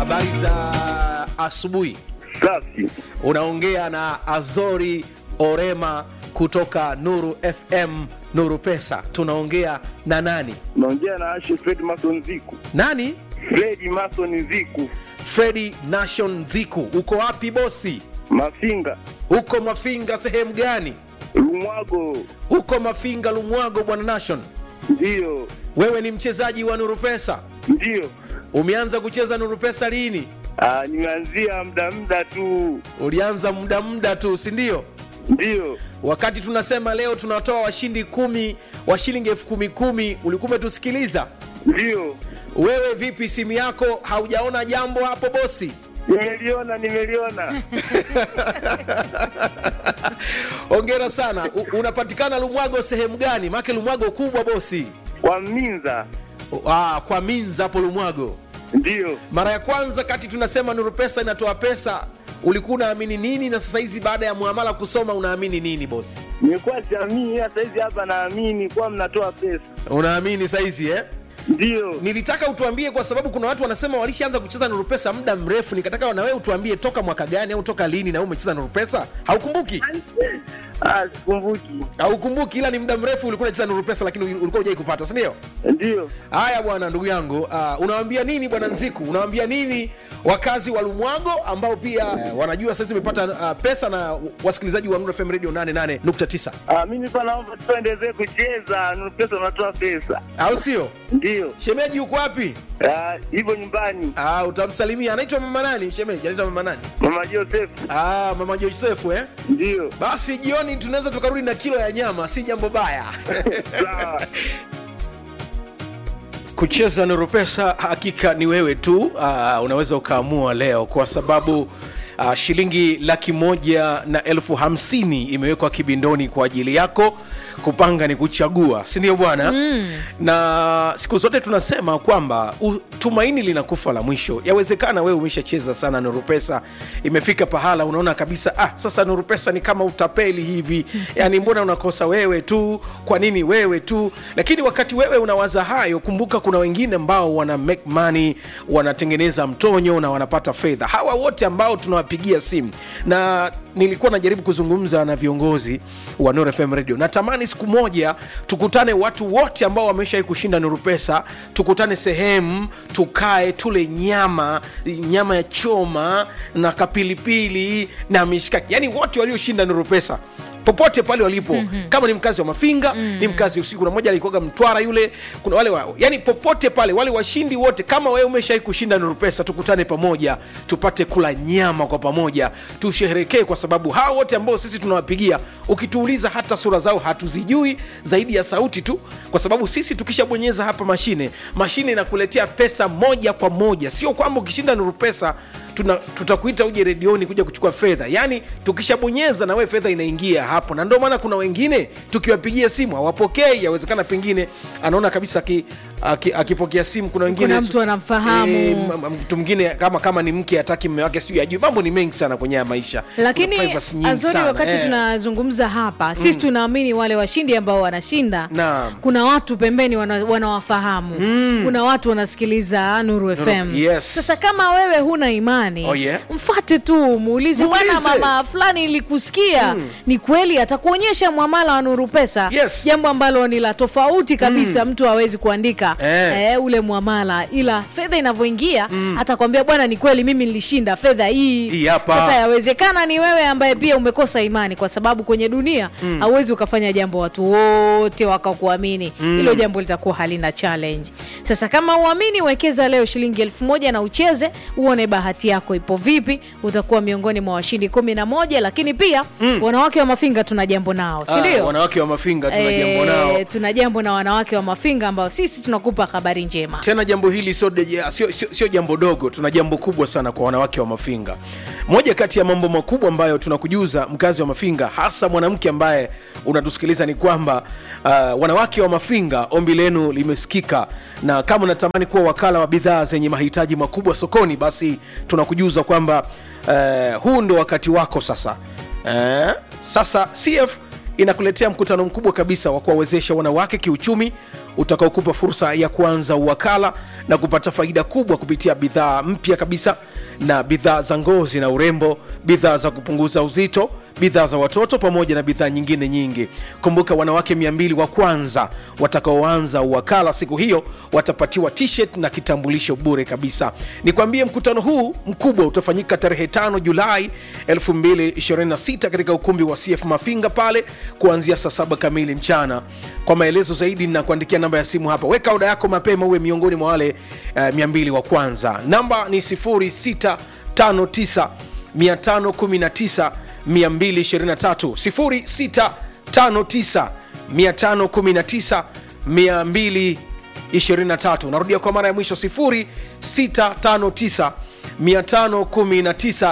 habari za asubuhi. Safi. Unaongea na Azori Orema kutoka Nuru FM, Nuru Pesa. Tunaongea na nani? Naongea na Ashe Fred Mason Ziku. Nani? Fredi Mason Ziku. Fredi Nation Ziku. Uko wapi bosi? Mafinga. Uko Mafinga sehemu gani? Lumwago. Uko Mafinga Lumwago, bwana Nation. Ndiyo. Wewe ni mchezaji wa Nuru Pesa. Ndiyo. Umeanza kucheza Nuru Pesa lini? Ah, nimeanzia muda muda tu. Ulianza muda muda tu, si ndio? Ndiyo. Wakati tunasema leo tunatoa washindi kumi wa shilingi elfu kumi kumi, ulikuwa umetusikiliza? Ndiyo. Wewe vipi, simu yako haujaona jambo hapo bosi? Nimeliona, nimeliona. Hongera sana. U, unapatikana Lumwago sehemu gani? Maake Lumwago kubwa bosi. Kwa Minza. Ah, kwa Minza hapo Lumwago. Ndiyo. Mara ya kwanza kati tunasema Nuru Pesa inatoa pesa, ulikuwa unaamini nini, na sasa hizi baada ya muamala kusoma unaamini nini bosi? Nimekuwa siamini, hata hizi hapa naamini kuwa mnatoa pesa. Unaamini saizi eh? Ndiyo. Nilitaka utuambie kwa sababu kuna watu wanasema walishaanza kucheza Nuru Pesa muda mrefu, nikataka na wewe utuambie toka mwaka gani au toka lini na wewe umecheza Nuru Pesa. Haukumbuki? Ah, sikumbuki. Haukumbuki, ila ni muda mrefu ulikuwa unacheza Nuru Pesa, lakini ulikuwa hujai kupata, si ndio? Ndiyo. Haya bwana, ndugu yangu, uh, unawaambia nini bwana Nziku? Unawaambia nini wakazi wa Lumwago ambao pia uh, wanajua sasa umepata uh, pesa na wasikilizaji wa Nuru FM Radio 88.9 Ah, mimi nilikuwa naomba tuendelee kucheza. Nuru pesa unatoa pesa. au sio? Ndiyo. Shemeji yuko wapi? Ah, hivyo nyumbani. Ah, utamsalimia. Anaitwa mama nani? Shemeji anaitwa mama nani? Mama Joseph. Ah, mama Josefu eh? Ndiyo. Basi jioni tunaweza tukarudi na kilo ya nyama, si jambo baya. Sawa. Kucheza Nuru Pesa hakika ni wewe tu. Uh, unaweza ukaamua leo kwa sababu uh, shilingi laki moja na elfu hamsini imewekwa kibindoni kwa ajili yako. Kupanga ni kuchagua, si ndio bwana? mm. Na siku zote tunasema kwamba u- tumaini linakufa la mwisho. Yawezekana wewe umeshacheza sana Nuru Pesa, imefika pahala unaona kabisa, ah, sasa Nuru Pesa ni kama utapeli hivi, yani mbona unakosa wewe tu? Kwa nini wewe tu? Lakini wakati wewe unawaza hayo, kumbuka kuna wengine ambao wana make money, wanatengeneza mtonyo na wanapata fedha. Hawa wote ambao tunawapigia simu, na nilikuwa najaribu kuzungumza na viongozi wa Nuru FM Radio, natamani siku moja tukutane watu wote ambao wameshawahi kushinda Nuru Pesa, tukutane sehemu, tukae tule nyama, nyama ya choma na kapilipili na mishikaki, yani wote walioshinda Nuru Pesa popote pale walipo mm-hmm. kama ni mkazi wa mafinga mm-hmm. ni mkazi usiku kuna mmoja alikoga mtwara yule kuna wale wa, yani popote pale wale washindi wote kama wewe umeshai kushinda nuru pesa tukutane pamoja tupate kula nyama kwa pamoja tusheherekee kwa sababu hawa wote ambao sisi tunawapigia ukituuliza hata sura zao hatuzijui zaidi ya sauti tu kwa sababu sisi tukishabonyeza hapa mashine mashine inakuletea pesa moja kwa moja sio kwamba ukishinda nuru pesa tuna, tutakuita uje redioni kuja kuchukua fedha yaani tukishabonyeza na wewe fedha inaingia hapo na ndio maana kuna wengine tukiwapigia simu hawapokei yawezekana pengine anaona kabisa aki, aki, akipokea simu kuna wengine Kuna mtu anamfahamu. Eh, m- m- mtu mwingine kama kama ni mke hataki mme wake sijui ajui mambo ni mengi sana kwenye haya maisha lakini Kuna privacy nyingi azori sana, wakati eh. tunazungumza hapa sisi tunaamini wale washindi ambao wanashinda Naam. kuna watu pembeni wana- wanawafahamu kuna watu wanasikiliza nuru fm yes. sasa kama wewe huna imani Oh, yeah. mfate tu muulize bwana Muulize. mama fulani ilikusikia ni kweli atakuonyesha mwamala wa nuru pesa Yes. jambo ambalo ni la tofauti kabisa mtu hawezi kuandika Eh. eh, ule mwamala ila fedha inavyoingia atakwambia bwana ni kweli mimi nilishinda fedha hii Hii hapa. sasa yawezekana ni wewe ambaye pia umekosa imani kwa sababu kwenye dunia hauwezi ukafanya jambo watu wote wakakuamini hilo jambo litakuwa halina challenge sasa kama uamini wekeza leo shilingi elfu moja na ucheze uone bahati yako ipo vipi utakuwa miongoni mwa washindi kumi na moja lakini pia wanawake wa mafinga tuna jambo nao Ah, sindio wanawake wa mafinga tuna jambo nao tuna jambo na wanawake wa mafinga ambao sisi tunakupa habari njema tena jambo hili sio deje- sio- sio sio jambo dogo tuna jambo kubwa sana kwa wanawake wa mafinga moja kati ya mambo makubwa ambayo tunakujuza mkazi wa mafinga hasa mwanamke ambaye unatusikiliza ni kwamba uh, wanawake wa mafinga ombi lenu limesikika na kama unatamani kuwa wakala wa bidhaa zenye mahitaji makubwa sokoni basi tunakujuza kwamba uh, huu ndo wakati wako sasa uh, sasa cf inakuletea mkutano mkubwa kabisa wa kuwawezesha wanawake kiuchumi utakaokupa fursa ya kuanza uwakala na kupata faida kubwa kupitia bidhaa mpya kabisa na bidhaa za ngozi na urembo bidhaa za kupunguza uzito bidhaa za watoto pamoja na bidhaa nyingine nyingi kumbuka wanawake 200 wa kwanza watakaoanza uwakala siku hiyo watapatiwa t-shirt na kitambulisho bure kabisa nikwambie mkutano huu mkubwa utafanyika tarehe 5 julai 2026 katika ukumbi wa cf mafinga pale kuanzia saa saba kamili mchana kwa maelezo zaidi na kuandikia namba ya simu hapa weka oda yako mapema uwe miongoni mwa wale uh, 200 wa kwanza namba ni 0659 519 223 0659 519 223 narudia kwa mara ya mwisho 0659 519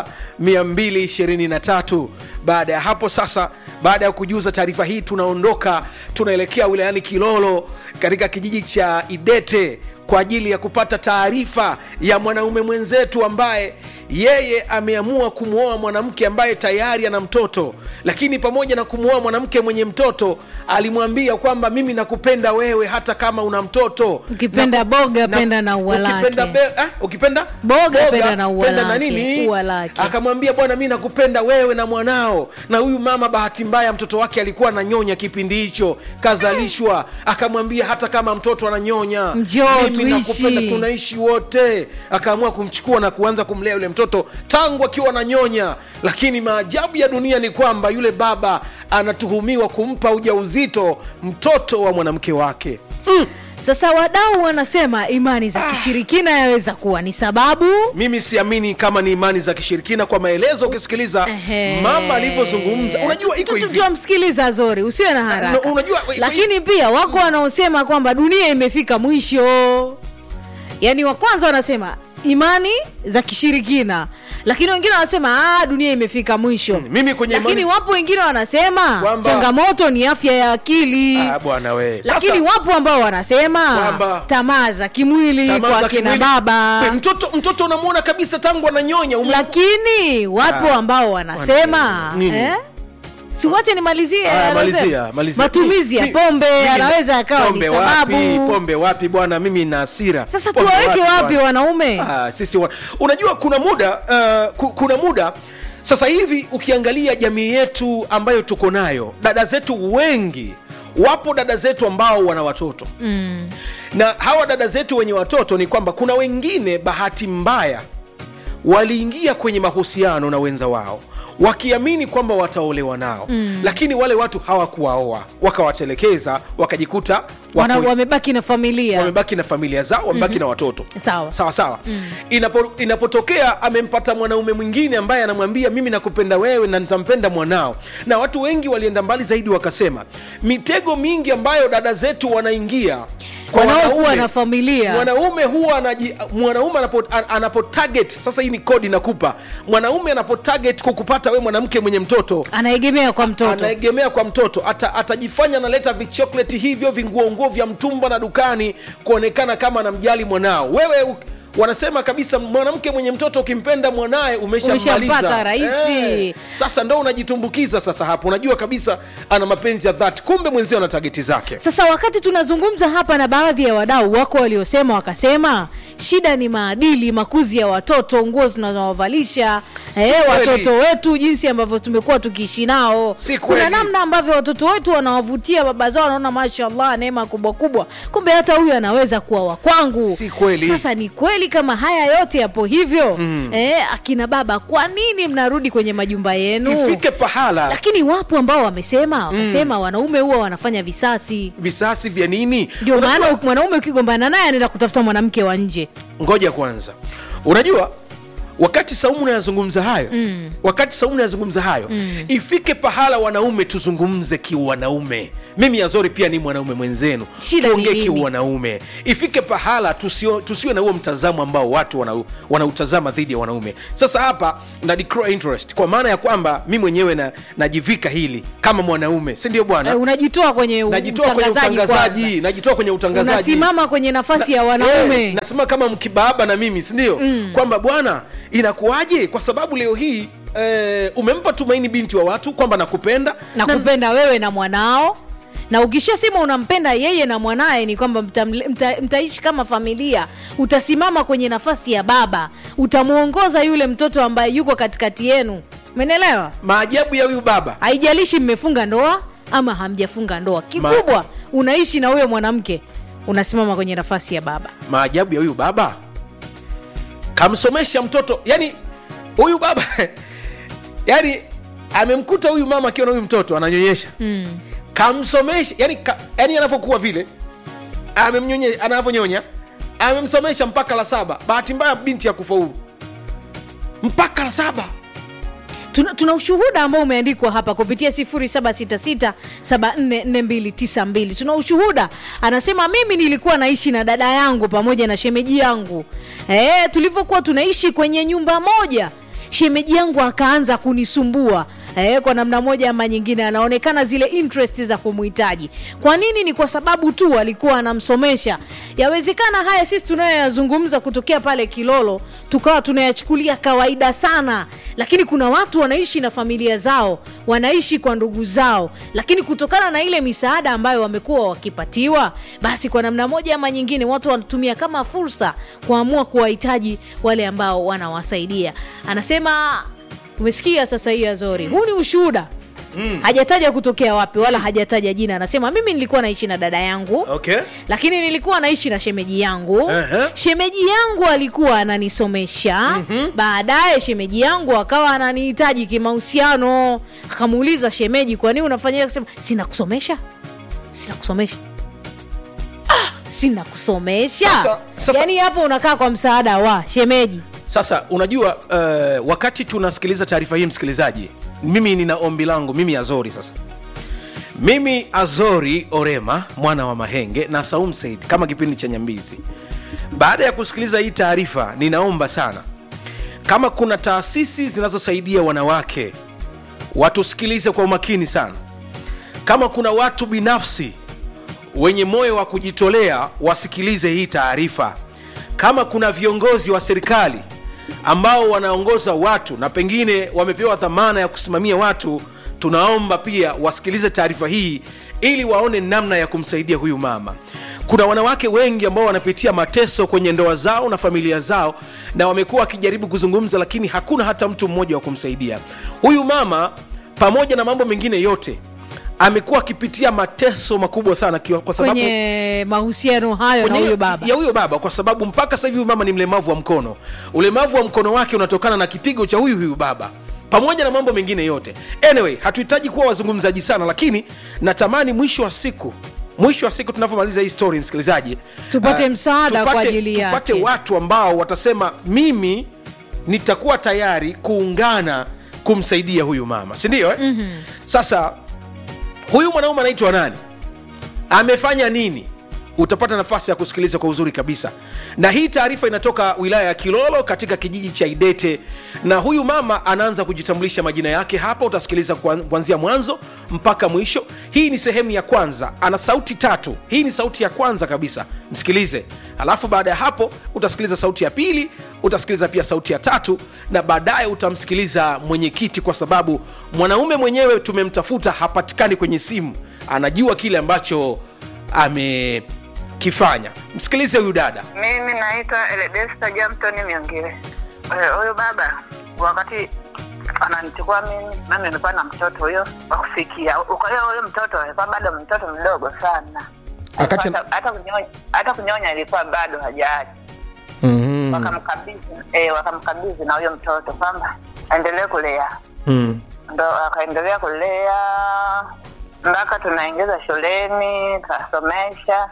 223 baada ya hapo sasa baada ya kujuza taarifa hii tunaondoka tunaelekea wilayani kilolo katika kijiji cha idete kwa ajili ya kupata taarifa ya mwanaume mwenzetu ambaye yeye ameamua kumwoa mwanamke ambaye tayari ana mtoto lakini pamoja na kumwoa mwanamke mwenye mtoto alimwambia kwamba mimi nakupenda wewe hata kama una mtoto Ukipenda Na- boga, penda na ua ukipenda lake. be- ah, ukipenda Boga, penda na ua penda na lake, nini ua lake. akamwambia bwana mi nakupenda wewe na mwanao na huyu mama bahati mbaya mtoto wake alikuwa ananyonya kipindi hicho kazalishwa akamwambia hata kama mtoto ananyonya Njoo, mimi tuishi. nakupenda tunaishi wote akaamua kumchukua na kuanza kumlea yule mtoto tangu akiwa ananyonya lakini maajabu ya dunia ni kwamba yule baba anatuhumiwa kumpa ujauzito mtoto wa mwanamke wake sasa wadau wanasema imani za kishirikina yaweza kuwa ni sababu mimi siamini kama ni imani za kishirikina kwa maelezo ukisikiliza Ehe. mama alivyozungumza unajua iko Tu- tu- hivi tuwamsikiliza zori usiwe na haraka No, unajua- lakini pia wako wanaosema kwamba dunia imefika mwisho yaani wa kwanza wanasema imani za kishirikina lakini wengine wanasema ah, dunia imefika mwisho mimi kwenye lakini imani- wapo wengine wanasema Kwamba- changamoto ni afya ya akili Ah, bwana we lakini wapo ambao wanasema Kwamba- tamaa za kimwili tamaa kwa za kina kimwili- baba We, mtoto mtoto unamwona kabisa tangu ananyonya ume- lakini wapo Ah, ambao wanasema nini? eh? siwache nimalizie Ah, anasema. malizia, malizia. matumizi ya Mi- pombe mimi na- yanaweza yakawa ni pombe sababu wapi, pombe wapi bwana mimi na hasira sasa Pombe tuwaweke wapi bwana? wanaume Ah, sisi wa... unajua kuna muda uh, ku- kuna muda sasa hivi ukiangalia jamii yetu ambayo tuko nayo dada zetu wengi wapo dada zetu ambao wana watoto mm. na hawa dada zetu wenye watoto ni kwamba kuna wengine bahati mbaya waliingia kwenye mahusiano na wenza wao wakiamini kwamba wataolewa nao mm. lakini wale watu hawakuwaoa wakawatelekeza wakajikuta Wana, wako- wamebaki na familia wamebaki na familia zao wamebaki mm-hmm. na watoto Sawa. sawa sawa mm. Inapo, inapotokea amempata mwanaume mwingine ambaye anamwambia mimi nakupenda wewe na nitampenda mwanao na watu wengi walienda mbali zaidi wakasema mitego mingi ambayo dada zetu wanaingia kwa wanaokuwa wanaume- na familia mwanaume huwa anaji, mwanaume anapo, an- anapo target sasa hii ni kodi nakupa mwanaume anapo target kukupata we mwanamke mwenye mtoto anaegemea kwa mtoto anaegemea kwa mtoto ata, atajifanya analeta vichokleti hivyo vinguonguo vya mtumba na dukani kuonekana kama anamjali mwanao wewe u- wanasema kabisa mwanamke mwenye mtoto ukimpenda mwanaye umeshammaliza Umeshampata rahisi. sasa ndo unajitumbukiza sasa hapo unajua kabisa ana mapenzi ya dhati kumbe mwenzio ana tageti zake sasa wakati tunazungumza hapa na baadhi ya wadau wako waliosema wakasema shida ni maadili makuzi ya watoto nguo tunazowavalisha Si eh, kweli. watoto wetu jinsi ambavyo tumekuwa tukiishi nao Si kuna kweli. namna ambavyo watoto wetu wanawavutia baba zao wanaona mashallah neema kubwa kubwa kumbe hata huyu anaweza kuwa wa kwangu Si kweli. sasa ni kweli kama haya yote yapo hivyo mm. eh, akina baba kwa nini mnarudi kwenye majumba yenu ifike pahala lakini wapo ambao wamesema wakasema wanaume huwa wanafanya visasi visasi vya nini ndio Unajua- maana mwanaume ukigombana naye anaenda kutafuta mwanamke wa nje ngoja kwanza unajua wakati saumu nayazungumza hayo mm. wakati saumu nayazungumza hayo mm. ifike pahala wanaume tuzungumze kiwanaume mimi azori pia ni mwanaume mwenzenu Shida ni tuongee nini? kiwanaume ifike pahala tusio, tusiwe na huo mtazamo ambao watu wana- wanautazama dhidi ya wanaume sasa hapa na declare interest kwa maana ya kwamba mi mwenyewe na, najivika hili kama mwanaume si ndio bwana Eh, unajitoa kwenye u- najitoa kwenye utangazaji kwanza. utangazaji najitoa kwenye utangazaji unasimama kwenye nafasi ya Eh, wanaume nasema kama mkibaba na mimi sindio mm. kwamba bwana inakuwaje kwa sababu leo hii eh, umempa tumaini binti wa watu kwamba nakupenda na kupenda wewe na mwanao na ukishasema unampenda yeye na mwanaye ni kwamba mtamle- mta, mtaishi kama familia utasimama kwenye nafasi ya baba utamwongoza yule mtoto ambaye yuko katikati yenu umenelewa maajabu ya huyu baba haijalishi mmefunga ndoa ama hamjafunga ndoa kikubwa unaishi na huyo mwanamke unasimama kwenye nafasi ya baba maajabu ya huyu baba kamsomesha mtoto yani huyu baba yani amemkuta huyu mama akiwa na huyu mtoto ananyonyesha mm. kamsomesha yani, ka, yani anapokuwa vile amemnyonye anaponyonya amemsomesha mpaka la saba bahati mbaya binti ya kufaulu mpaka la saba tuna, tuna ushuhuda ambao umeandikwa hapa kupitia 0766744292 tuna ushuhuda anasema mimi nilikuwa naishi na dada yangu pamoja na shemeji yangu e, tulivyokuwa tunaishi kwenye nyumba moja shemeji yangu akaanza kunisumbua Eh, kwa namna moja ama nyingine anaonekana zile interest za kumhitaji kwa nini ni kwa sababu tu alikuwa anamsomesha yawezekana haya sisi tunayoyazungumza kutokea pale kilolo tukawa tunayachukulia kawaida sana lakini kuna watu wanaishi na familia zao wanaishi kwa ndugu zao lakini kutokana na ile misaada ambayo wamekuwa wakipatiwa basi kwa namna moja ama nyingine watu wanatumia kama fursa kuamua kuwahitaji wale ambao wanawasaidia anasema umesikia sasa hii azori huu ni ushuhuda mm. hajataja kutokea wapi wala hajataja jina anasema mimi nilikuwa naishi na dada yangu okay lakini nilikuwa naishi na shemeji yangu Ehe. shemeji yangu alikuwa ananisomesha mm-hmm. baadaye shemeji yangu akawa ananihitaji kimahusiano akamuuliza shemeji kwa nini unafanya hivyo?" akasema sina kusomesha sina kusomesha ah, sina kusomesha Sasa- sasa- yaani hapo unakaa kwa msaada wa shemeji sasa unajua uh, wakati tunasikiliza taarifa hii msikilizaji mimi nina ombi langu mimi azori sasa mimi azori orema mwana wa mahenge na saum said kama kipindi cha nyambizi baada ya kusikiliza hii taarifa ninaomba sana kama kuna taasisi zinazosaidia wanawake watusikilize kwa umakini sana kama kuna watu binafsi wenye moyo wa kujitolea wasikilize hii taarifa kama kuna viongozi wa serikali ambao wanaongoza watu na pengine wamepewa dhamana ya kusimamia watu tunaomba pia wasikilize taarifa hii ili waone namna ya kumsaidia huyu mama kuna wanawake wengi ambao wanapitia mateso kwenye ndoa zao na familia zao na wamekuwa wakijaribu kuzungumza lakini hakuna hata mtu mmoja wa kumsaidia huyu mama pamoja na mambo mengine yote amekuwa akipitia mateso makubwa sana kiwa- kwa sababu kwenye mahusiano hayo na kwenye- huyo baba ya huyo baba kwa sababu mpaka sasa hivi huyu mama ni mlemavu wa mkono ulemavu wa mkono wake unatokana na kipigo cha huyu huyu baba pamoja na mambo mengine yote anyway hatuhitaji kuwa wazungumzaji sana lakini natamani mwisho wa siku mwisho wa siku tunavyomaliza hii story msikilizaji Tupate ah, msaada kwa tupate- ajili yake. tupate watu ambao watasema mimi nitakuwa tayari kuungana kumsaidia huyu mama sindio eh? mm-hmm. sasa huyu mwanaume anaitwa nani amefanya nini utapata nafasi ya kusikiliza kwa uzuri kabisa na hii taarifa inatoka wilaya ya kilolo katika kijiji cha idete na huyu mama anaanza kujitambulisha majina yake hapa utasikiliza kuan- kuanzia mwanzo mpaka mwisho hii ni sehemu ya kwanza ana sauti tatu hii ni sauti ya kwanza kabisa msikilize alafu baada ya hapo utasikiliza sauti ya pili utasikiliza pia sauti ya tatu na baadaye utamsikiliza mwenyekiti kwa sababu mwanaume mwenyewe tumemtafuta hapatikani kwenye simu anajua kile ambacho amekifanya msikilize huyu dada Mimi naitwa Eledesta Jamtoni Miongile. Eh, Huyu baba wakati ananichukua mimi, mimi nilikuwa na mtoto huyo wa kufikia. Kwa hiyo huyo mtoto alikuwa bado mtoto mdogo sana, Wakati- hata hata kunyonya, hata kunyonya ilikuwa bado hajaacha. mm-hmm. Wakamkabidhi eh, wakamkabidhi na huyo mtoto kwamba aendelee kulea, mm. ndo akaendelea kulea mpaka tunaingiza shuleni, tukasomesha.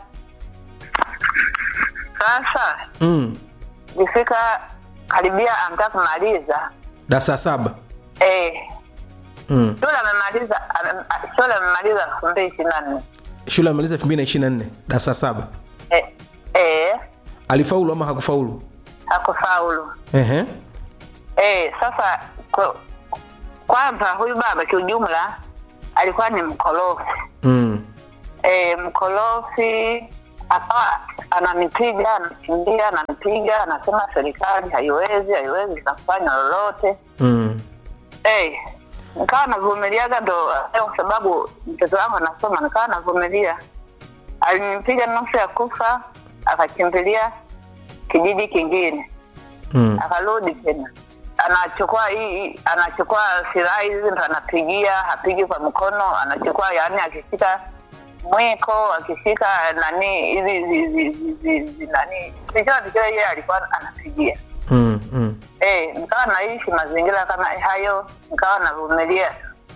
Sasa mm. ikifika karibia amtaka kumaliza dasa saba eh, Mm. shule amemaliza ame- a- shule amemaliza elfu mbili ishirini na nne shule amaliza 2024 darasa saba Eh, eh, alifaulu ama hakufaulu hakufaulu Ehe. eh, sasa kwa- kwanza huyu baba kiujumla alikuwa ni mkorofi Mm. e, mkorofi akawa ananipiga anakimbia ananipiga anasema serikali haiwezi haiwezi ikafanya lolote Mm. hey, nikawa navumiliaga ndo eh, kwa sababu mtoto wangu anasoma nikawa navumilia alinipiga nusu ya kufa akakimbilia kijiji kingine Mm. akarudi tena anachukua hii anachukua silaha hizi ndo anapigia hapigi kwa mkono anachukua yani akishika mwiko akishika nani hizi hizi- hizi- hizi- hizi- nani chochote kile yeye alikuwa anapigia Mm. Mm. eh nikawa naishi mazingira kama hayo nikawa navumilia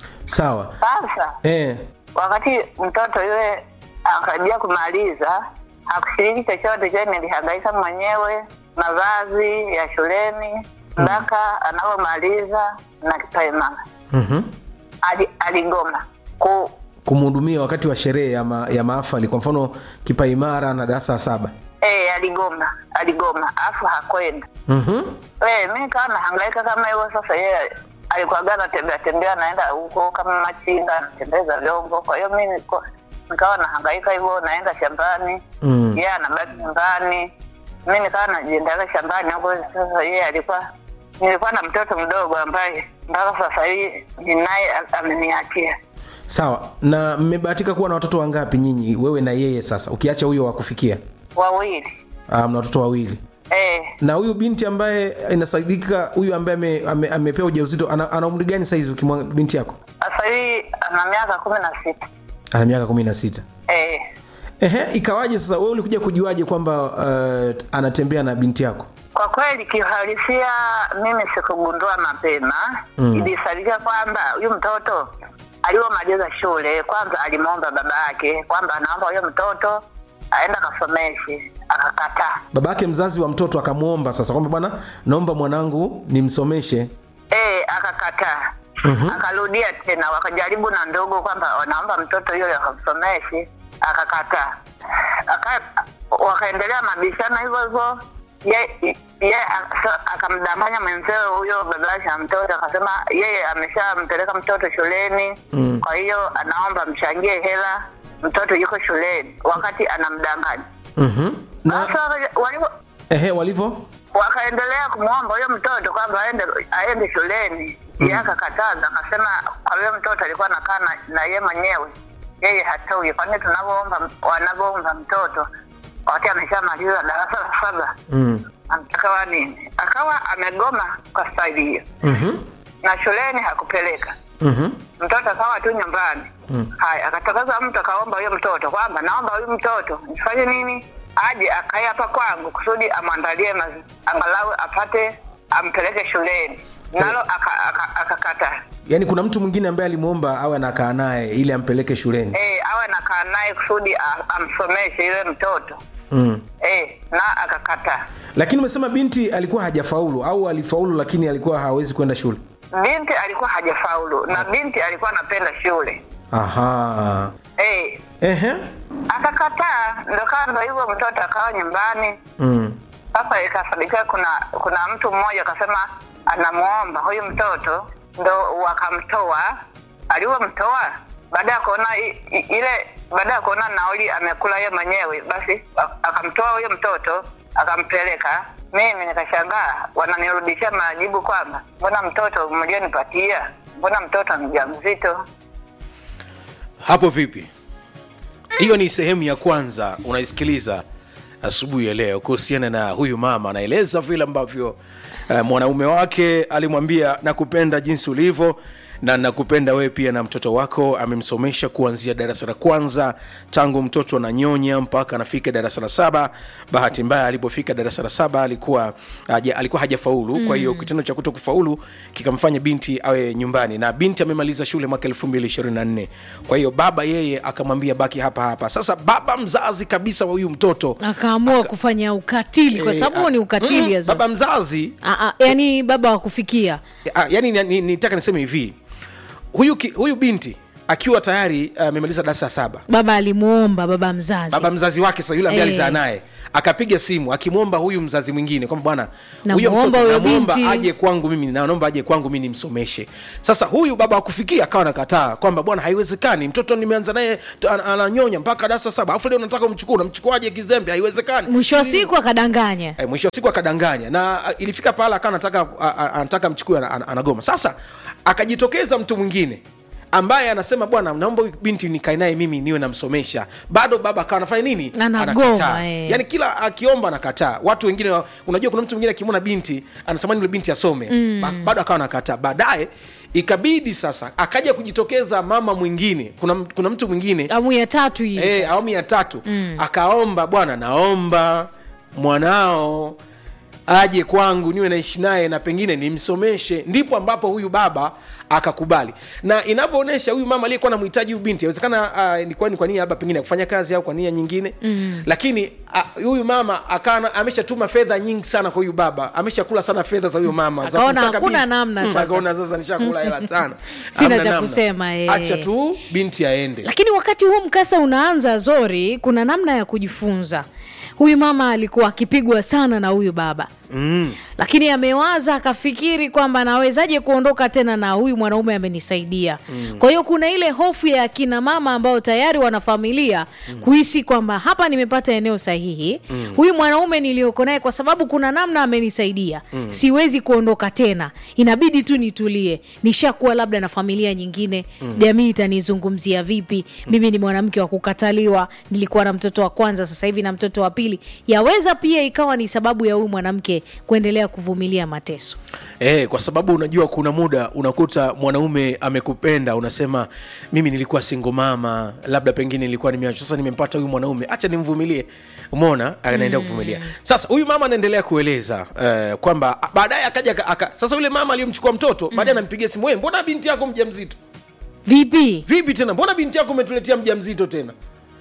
sawa sasa eh. wakati mtoto yule akaribia kumaliza hakushiriki chochote kile nilihangaika mwenyewe mavazi ya shuleni mpaka anavyomaliza na kipaimara mm Ali, aligoma ku kumhudumia wakati wa sherehe ya, ma, ya maafali kwa mfano kipaimara na darasa la saba eh, aligoma aligoma afu hakwenda mm-hmm. Eh, mi nikawa nahangaika kama hivyo sasa yeye alikuwaga anatembea tembea naenda huko kama machinga anatembeza vyombo kwa hiyo mi niko- nikawa nahangaika hivyo naenda shambani Mm. yeye anabaki nyumbani mi nikawa najiendaga shambani huko sasa yeye alikuwa nilikuwa na mtoto mdogo ambaye mpaka sasa hivi ninaye a- ameniachia sawa na mmebahatika kuwa na watoto wangapi nyinyi wewe na yeye sasa ukiacha huyo wa kufikia wawili Ah, mna watoto wawili eh, na huyu binti ambaye inasadikika huyu ambaye ame, ame, amepewa ujauzito ana, ana umri gani saizi ukimwa binti yako sasa hivi ana miaka kumi na sita ana miaka kumi na sita eh, ehe ikawaje sasa wewe ulikuja kujuaje kwamba uh, anatembea na binti yako Kwa kweli kiuhalisia, mimi sikugundua mapema Mm. ilisadika kwamba huyu mtoto alivyomaliza shule, kwanza alimwomba baba yake kwamba anaomba huyo mtoto aenda kasomeshe, akakataa. baba yake mzazi wa mtoto akamwomba sasa kwamba bwana naomba mwanangu nimsomeshe Eh, akakataa. Akarudia tena, wakajaribu na ndogo kwamba wanaomba mtoto huyo akamsomeshe, akakataa. Aka, wakaendelea mabishano hivyo hivyo ye, ye aka- akamdanganya mwenzewe huyo baba yake na mtoto akasema yeye ameshampeleka mtoto shuleni Mm. kwa hiyo anaomba mchangie hela mtoto yuko shuleni wakati anamdanganya mm-hmm. na sasa walivyo ehe walivyo wakaendelea kumwomba huyo mtoto kwamba aende aende shuleni mm. akakataza akasema kwa huyo mtoto alikuwa nakaa na, na ye mwenyewe yeye hatoi kwani tunavyoomba wanavyoomba mtoto wakati ameshamaliza darasa la saba mm. akawa nini akawa amegoma kwa staili hiyo mm-hmm. na shuleni hakupeleka Mm-hmm. mtoto akawa tu nyumbani Mm. haya akatakaza mtu akaomba huyo mtoto kwamba naomba huyu mtoto nifanye nini aje akae hapa kwangu kusudi amwandalie mazi- angalau apate ampeleke shuleni nalo akakataa aka, aka akakataa. yaani kuna mtu mwingine ambaye alimwomba awe anakaa naye ili ampeleke shuleni eh awe nakaa naye kusudi a- amsomeshe yule mtoto mm. eh na akakataa lakini umesema binti alikuwa hajafaulu au alifaulu lakini alikuwa hawezi kwenda shule binti alikuwa hajafaulu na binti alikuwa anapenda shule aha eh ehe akakataa ndo kando hivyo mtoto akawa nyumbani mm. sasa ikafanikiwa kuna kuna mtu mmoja akasema anamwomba huyu mtoto ndo wakamtoa alivyomtoa baada ya kuona i- i- ile baada ya kuona nauli amekula ye mwenyewe basi a- akamtoa huyo mtoto akampeleka mimi nikashangaa wananirudishia majibu kwamba mbona mtoto mlionipatia mbona mtoto mja mzito hapo vipi hiyo ni sehemu ya kwanza unaisikiliza asubuhi ya leo kuhusiana na huyu mama anaeleza vile ambavyo uh, mwanaume wake alimwambia nakupenda jinsi ulivyo na nakupenda wewe pia na mtoto wako amemsomesha kuanzia darasa la kwanza tangu mtoto ananyonya mpaka anafika darasa la saba bahati mbaya alipofika darasa la saba alikuwa haja, alikuwa hajafaulu mm. kwa hiyo kitendo cha kuto kufaulu kikamfanya binti awe nyumbani na binti amemaliza shule mwaka 224 kwa hiyo baba yeye akamwambia baki hapa hapa sasa baba mzazi kabisa wa huyu mtoto akaamua kufanya ukatili kwa eh, sababu huo ni ah, ukatili mm, Azor. baba mzazi Ah, ah, yani baba wa kufikia Ah, yani ni- ni- nitaka niseme hivi huyu, ki, huyu binti akiwa tayari amemaliza darasa ya saba baba alimuomba baba mzazi baba mzazi wake sasa yule ambaye Eh. alizaa naye akapiga simu akimwomba huyu mzazi mwingine kwamba bwana huyo Namuomba mtoto huyo namwomba binti. aje kwangu mimi na naomba aje kwangu mimi nimsomeshe sasa huyu baba akufikia akawa nakataa kwamba bwana haiwezekani mtoto nimeanza naye t- ana- ananyonya mpaka darasa saba alafu leo nataka umchukue unamchukuaje kizembe haiwezekani mwisho wa Si- siku akadanganya Eh, mwisho wa siku akadanganya na a, ilifika pahala akawa anataka a- a- anataka mchukue ana- ana- anagoma sasa akajitokeza mtu mwingine ambaye anasema bwana naomba huyu binti nikae naye mimi niwe namsomesha bado baba akawa anafanya nini Anagoma, Anakataa. eh. yani kila akiomba anakataa watu wengine wa- unajua kuna mtu mwingine akimwona binti anasamani yule binti asome mm. ba, bado akawa anakataa baadaye ikabidi sasa akaja kujitokeza mama mwingine kuna, m- kuna mtu mwingine amu ya tatu hii Eh, awamu ya tatu mm. akaomba bwana naomba mwanao aje kwangu niwe naishi naye na pengine nimsomeshe ndipo ambapo huyu baba akakubali na inapoonyesha huyu mama aliyekuwa namhitaji huyu binti awezekana uh, ilikuwa ni kwa nia labda pengine ya kufanya kazi au kwa nia nyingine mm. lakini uh, huyu mama akawa ameshatuma fedha nyingi sana kwa huyu baba ameshakula sana fedha za huyu mama za Akaona kumtaka hakuna binti. namna Mm, sasa. akaona sasa nishakula hela sana Sina Hamna cha namna. kusema, eh. acha tu binti aende lakini wakati huu mkasa unaanza zori kuna namna ya kujifunza huyu mama alikuwa akipigwa sana na huyu baba mm. lakini amewaza akafikiri kwamba nawezaje kuondoka tena na huyu mwanaume amenisaidia mm. kwa hiyo kuna ile hofu ya akina mama ambao tayari wana familia mm. kuhisi kwamba hapa nimepata eneo sahihi mm. huyu mwanaume nilioko naye kwa sababu kuna namna amenisaidia mm. siwezi kuondoka tena inabidi tu nitulie nishakuwa labda na familia nyingine mm. jamii itanizungumzia vipi mm. mimi ni mwanamke wa kukataliwa nilikuwa na mtoto wa kwanza sasa hivi na mtoto wa pili yaweza pia ikawa ni sababu ya huyu mwanamke kuendelea kuvumilia mateso Eh, kwa sababu unajua kuna muda unakuta mwanaume amekupenda unasema mimi nilikuwa single mama labda pengine nilikuwa nimeachwa sasa nimempata huyu mwanaume acha nimvumilie umeona anaendelea kuvumilia sasa huyu mama anaendelea kueleza eh, kwamba a- baadaye akaja aka, aka, sasa yule mama aliyemchukua mtoto baadaye anampigia simu wewe mbona binti yako mjamzito vipi vipi tena mbona binti yako umetuletea mjamzito tena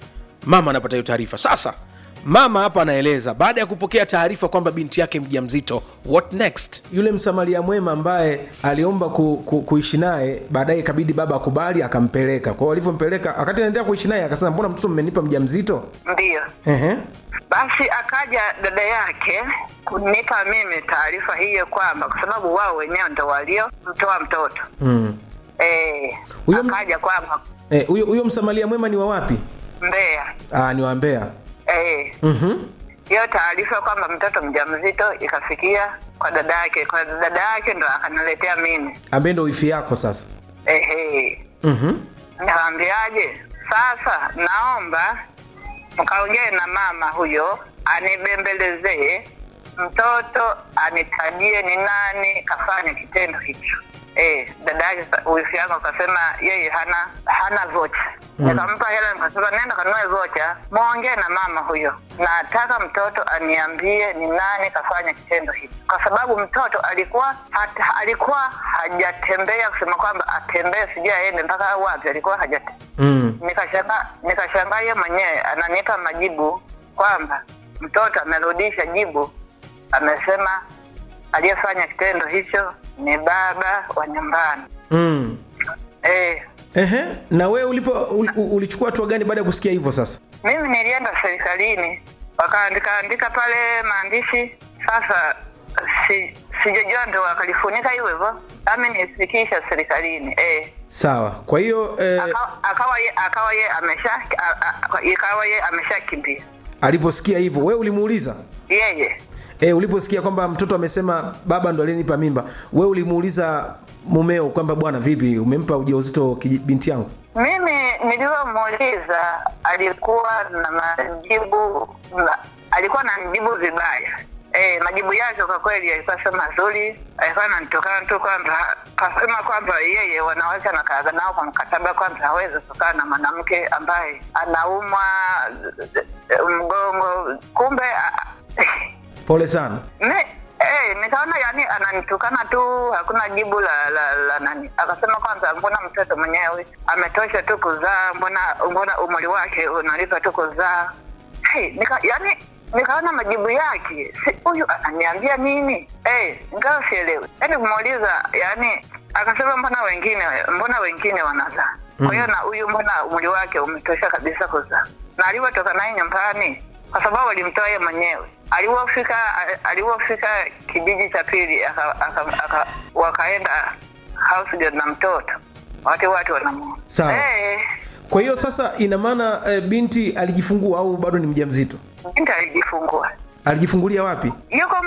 mama anapata hiyo taarifa sasa mama hapa anaeleza baada ya kupokea taarifa kwamba binti yake mjamzito what next yule msamaria mwema ambaye aliomba ku, ku, kuishi naye baadaye ikabidi baba akubali akampeleka kwao alivyompeleka wakati anaendelea kuishi naye akasema mbona mtoto mmenipa mjamzito ndiyo Ehe. basi akaja dada yake kunipa mimi taarifa hiyo kwamba kwa sababu wao wenyewe ndo waliomtoa mtoto Mm. eh, Huyo m- akaja kwamba Eh, huyo huyo msamaria mwema ni wa wapi Mbeya ah, ni wa Mbeya eh, Mhm. hiyo taarifa kwamba mtoto mjamzito ikafikia kwa dada yake kwa dada yake ndo akaniletea mimi ambaye ndo wifi yako sasa ehe Mhm. Nikamwambiaje, sasa naomba mkaongee na mama huyo anibembelezee mtoto anitajie ni nani kafanya kitendo hicho. Eh, dada yake sa- wifi yangu akasema yeye hana hana vocha. Nikampa hela nikasema nenda kanunue vocha, mwongee na mama huyo, nataka mtoto aniambie ni nani kafanya kitendo hicho, kwa sababu mtoto alikuwa hata, alikuwa hajatembea kusema kwamba atembee sijui aende mpaka wapi, alikuwa hajatembea Mm. nikashanga nikashangaa yeye mwenyewe ananipa majibu kwamba mtoto amerudisha jibu amesema aliyefanya kitendo hicho ni baba wa nyumbani Mm. eh Ehe. na wewe ulipo ul, ul- ulichukua hatua gani baada ya kusikia hivyo sasa mimi nilienda serikalini wakaandika andika pale maandishi sasa si sijajua ndo wakalifunika hivyo hivyo ami nifikisha serikalini eh sawa kwa hiyo eh, akawa akawa ye akawa ye amesha a- a- ikawa ye ameshakimbia aliposikia hivyo wewe ulimuuliza yeye E, uliposikia kwamba mtoto amesema baba ndo alinipa mimba, we ulimuuliza mumeo kwamba bwana, vipi umempa ujauzito kiji- binti yangu? Mimi nilivyomuuliza alikuwa na majibu na, alikuwa na majibu vibaya. E, majibu yake kwa kweli yalikuwa sio mazuri, alikuwa ananitokana tu kwamba kasema kwamba yeye wanawake anakaaga nao kwa mkataba kwamba hawezi kukaa na mwanamke ambaye anaumwa eh, mgongo, kumbe ah, Pole sana. Ne, eh, nikaona yani ananitukana tu, hakuna jibu la la, la nani. Akasema kwanza, mbona mtoto mwenyewe ametosha tu kuzaa, mbona mbona umri wake unalipa tu kuzaa. Hey, nika, yani nikaona majibu yake si huyu ananiambia nini eh ingawa sielewi yaani kumuuliza yani akasema mbona wengine mbona wengine wanazaa kwa hiyo na huyu mbona umri wake umetosha kabisa kuzaa na alivyotoka naye nyumbani kwa sababu alimtoa yeye mwenyewe alivyofika alivyofika kijiji cha pili aka, aka, aka, wakaenda house girl na mtoto watu watu wanamuona Sawa. eh kwa hiyo sasa ina maana e, binti alijifungua au bado ni mjamzito binti alijifungua alijifungulia wapi yuko